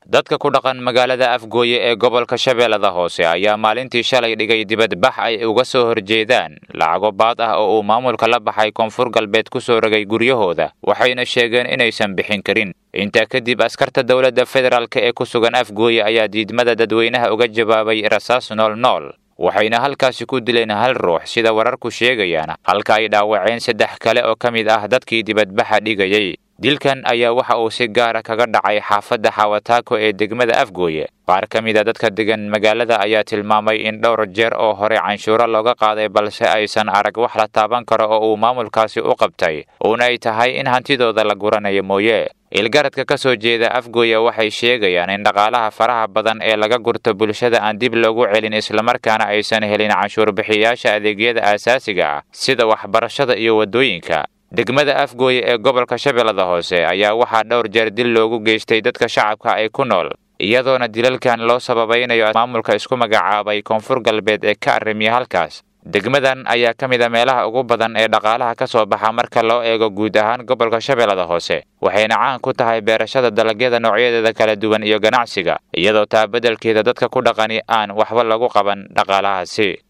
dadka ku dhaqan magaalada afgooye ee gobolka shabeellada hoose ayaa maalintii shalay dhigay dibadbax ay uga soo horjeedaan lacago baad ah oo uu maamulka la baxay koonfur galbeed ku soo rogay guryahooda waxayna sheegeen inaysan bixin karin intaa kadib askarta dowladda federaalk ee ku sugan afgooye ayaa diidmada dadweynaha uga jawaabay rasaas nool nool waxayna halkaasi ku dileen hal ruux sida wararku sheegayaan halka ay dhaawaceen saddex kale oo ka mid ah dadkii dibadbaxa dhigayay dilkan ayaa waxa uu si gaara kaga dhacay xaafadda xawataako ee degmada afgooye qaar ka mid a dadka degan magaalada ayaa tilmaamay in dhowr jeer oo hore canshuuro looga qaaday balse aysan arag wax la taaban karo oo uu maamulkaasi u qabtay uuna ay tahay in hantidooda la guranayo mooye ilgaradka ka soo jeeda afgooye waxay sheegayaan in dhaqaalaha faraha badan ee laga gurto bulshada aan dib loogu celin islamarkaana aysan helin canshuur bixiyayaasha adeegyada aasaasiga ah sida waxbarashada iyo waddooyinka degmada afgooye ee gobolka shabeellada hoose ayaa waxaa dhowr jeer dil loogu geystay dadka shacabka ay ku nool iyadoona dilalkan loo sababaynayo maamulka isku magacaabay koonfur galbeed ee ka arrimiya halkaas degmadan ayaa ka mid a meelaha ugu badan ee dhaqaalaha ka soo baxa marka loo eego guud ahaan gobolka shabeellada hoose waxayna caan ku tahay beerashada dalagyada noocyadeeda kala duwan iyo ganacsiga iyadoo taa beddelkeeda dadka ku dhaqani aan waxba lagu qaban dhaqaalahaasi